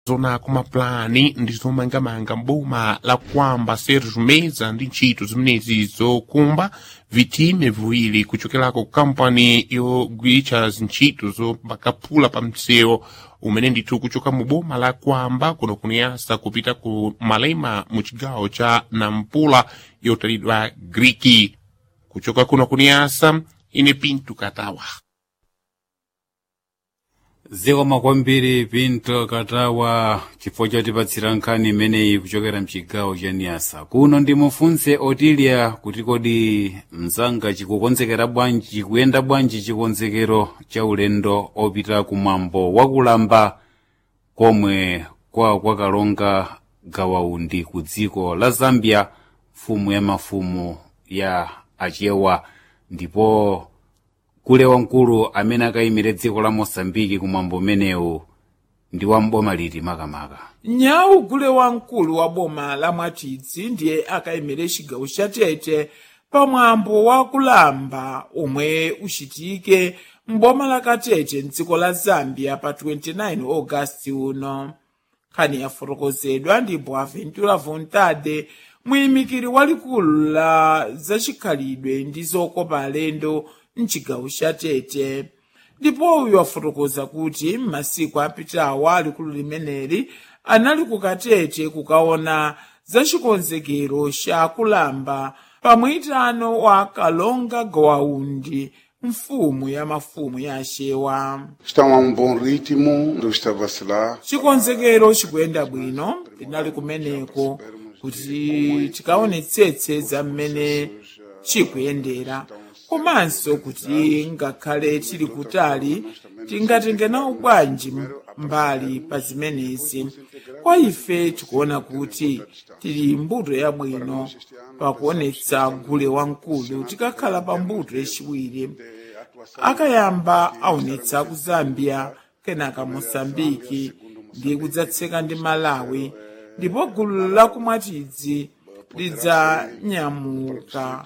zona kumapulani ndi zomangamanga mboma la kwamba sergio meza ndi ntchito zimenezi zokumba vitime viwiri kuchokerako kampani yogwiritsa zintchito zopakaphula pa msewu umene ndithu kuchoka mu boma la kwamba kuno kuniyasa kupita ku malema mu chigawo cha nampula yotalidwa griki kuchoka kuno kuniyasa ine pinto katawa zikoma kwambiri pinto katawa chifukwa chotipatsira nkhani imeneyi kuchokera mchigawo cha niyasa kuno ndimufunse otilia kuti kodi mzanga chikukonzekera bwanji chikuyenda bwanji chikonzekero cha ulendo opita kumwambo wakulamba komwe kwa kwakalonga gawaundi ku dziko la zambia mfumu ya mafumu ya achewa ndipo kule wamkulu amene akayimire dziko la mosambiki kumwambo umenewu ndi wamboma liti makamaka nyawu gule wamkulu wa boma la mwatidzi ndiye akayimire chigawo cha tete pamwambo wa kulamba omwe uchitike m'boma la katete mdziko la zambia pa 29 ogasiti uno nkhani yafotokozedwa ndi boaventura vontade muyimikiri walikulu la zachikhalidwe ndi zokopa alendo mchigawo cha tete ndipo uyu wafotokoza kuti m'masiku apitawa alikulu limeneli anali kukatete kukaona zachikonzekero cha kulamba pamwitano wa kalonga gowaundi mfumu ya mafumu ya achewa Estão a um bom ritmo, não está a vacilar. chikonzekero chikuyenda bwino tinali kumeneko kuti tikaonetsetse za mmene chikuyendera komanso kuti ngakhale tili kutali tingatenge nawo bwanji mbali pa zimenezi kwa ife tikuona kuti tili mbuto yabwino pakuonetsa gule wamkulu tikakhala pa mbuto yachiwiri akayamba aonetsa ku zambia kenaka mosambiki ndi kudzatseka ndi malawi ndipo gulu lakumwatidzi lidzanyamuka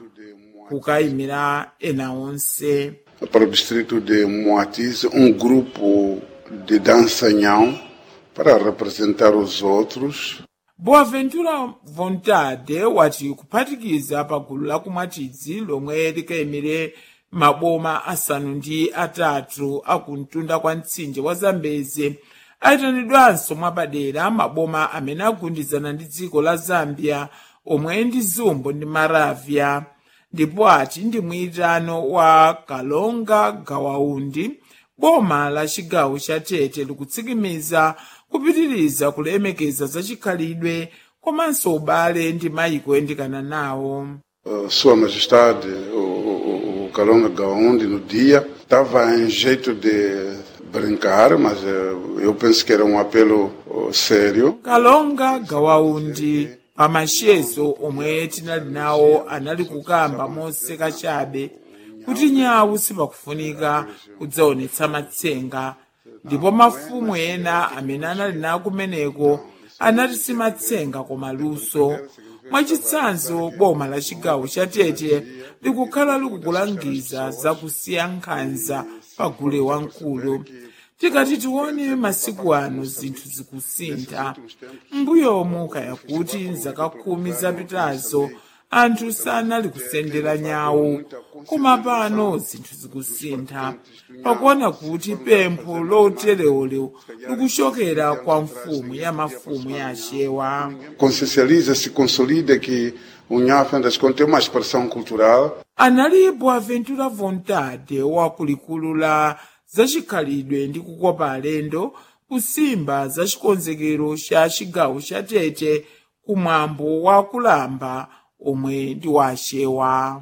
kukayimira ena onse Para o distrito de Moatize, um grupo de dança nhão para representar os outros. boaventura vontade wati kuphatikiza pa gulu lakumwatidzi lomwe likayimire maboma asanu ndi atatu akumtunda kwa mtsinje wa zambezi ayitanidwanso mwapadera maboma amene agundizana ndi dziko la zambia omwe ndi zumbo ndi maravya ndipo ati ndi mwitano wa kalonga gawaundi boma la chigawo cha tete likutsikimiza kupitiriza kulemekeza zachikhalidwe komanso ubale ndi mayiko oyandikana nawo Uh, Sua Majestade, o, o, o Calonga Gaonde, no dia, estava em jeito de brincar, mas uh, eu penso que era um apelo uh, sério. kalonga gawaundi pamachezo omwe tinali nawo anali kukamba moseka chabe kuti nyawu sipakufunika kudzaonetsa matsenga ndipo mafumu ena amene anali nawo kumeneko anati si matsenga koma luso mwachitsanzo boma la chigawo cha tete likukhala likukulangiza zakusiya nkhanza pa gule wamkulu tikati tione masiku ano zinthu zikusintha mbuyomu kaya kuti mzaka khumi zapitazo anthu sanali kusendera nyawu koma pano zinthu zikusintha pakuona kuti pempho loterewolero likuchokera kwa mfumu ya mafumu ya achewa Consciencializa, se consolida que o Nhão, afinal das contas, é uma expressão cultural analipo aventura vontade wakulikulu la zachikhalidwe ndi kukopa alendo kusimba za chikonzekero cha chigawo cha tete kumwambo wa kulamba omwe ndi wa achewa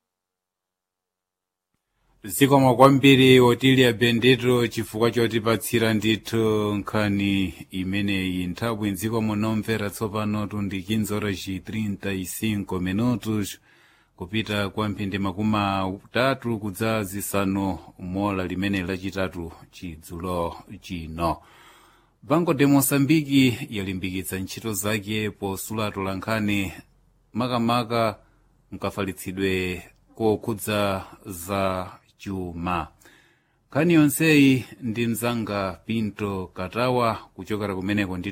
zikoma kwambiri otilia bendito chifukwa chotipatsira ndithu nkhani imeneyi nthawi mdziko munomvera tsopano tundi 15 horas e 35 minutos kupita kwa mphindi makumi atatu kudza zisanu mola limene lachitatu chidzulo chino banco de moçambique yalimbikitsa ntchito zake posulatola nkhani makamaka mkafalitsidwe kokhudza za chuma nkhani yonseyi ndi mzanga pinto katawa kuchokera kumeneko ndithu